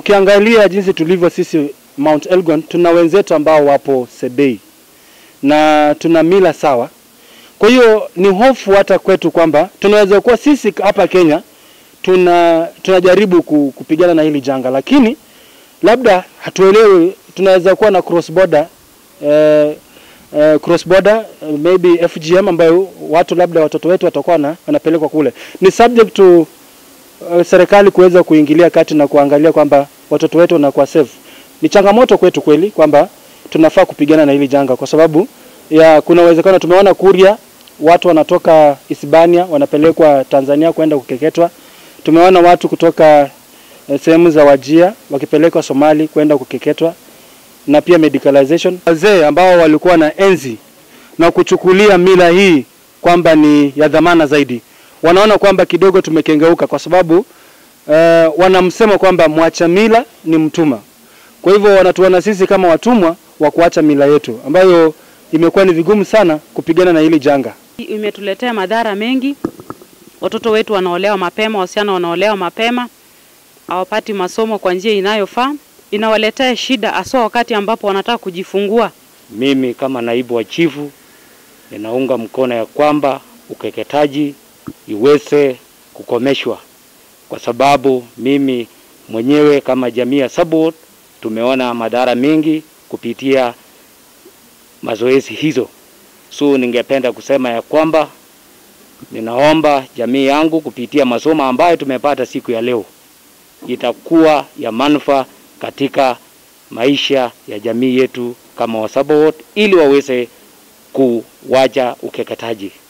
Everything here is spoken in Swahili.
ukiangalia jinsi tulivyo sisi Mount Elgon, tuna wenzetu ambao wapo Sebei na tuna mila sawa. Kwa hiyo ni hofu hata kwetu kwamba tunaweza kuwa sisi hapa Kenya tuna tunajaribu ku- kupigana na hili janga, lakini labda hatuelewi, tunaweza kuwa na cross border eh, eh, cross border eh, maybe FGM ambayo watu labda watoto wetu watakuwa na, wanapelekwa kule. Ni subject to uh, serikali kuweza kuingilia kati na kuangalia kwamba watoto wetu wanakuwa safe. Ni changamoto kwetu kweli kwamba tunafaa kupigana na hili janga kwa sababu ya kuna uwezekano tumeona Kuria watu wanatoka Hispania wanapelekwa Tanzania kwenda kukeketwa. Tumeona watu kutoka eh, sehemu za Wajia wakipelekwa Somali kwenda kukeketwa na pia medicalization. Wazee ambao walikuwa na enzi na kuchukulia mila hii kwamba ni ya dhamana zaidi, wanaona kwamba kidogo tumekengeuka, kwa sababu uh, wanamsema kwamba mwacha mila ni mtumwa. Kwa hivyo wanatuona sisi kama watumwa wa kuacha mila yetu, ambayo imekuwa ni vigumu sana kupigana na hili janga. Imetuletea madhara mengi. Watoto wetu wanaolewa mapema, wasichana wanaolewa mapema, hawapati masomo kwa njia inayofaa. Inawaletea shida haswa wakati ambapo wanataka kujifungua. Mimi kama naibu wa chifu ninaunga mkono ya kwamba ukeketaji iweze kukomeshwa, kwa sababu mimi mwenyewe kama jamii ya Sabot tumeona madhara mengi kupitia mazoezi hizo. So ningependa kusema ya kwamba ninaomba jamii yangu kupitia masomo ambayo tumepata siku ya leo itakuwa ya manufaa katika maisha ya jamii yetu kama Wasabot ili waweze kuwacha ukeketaji.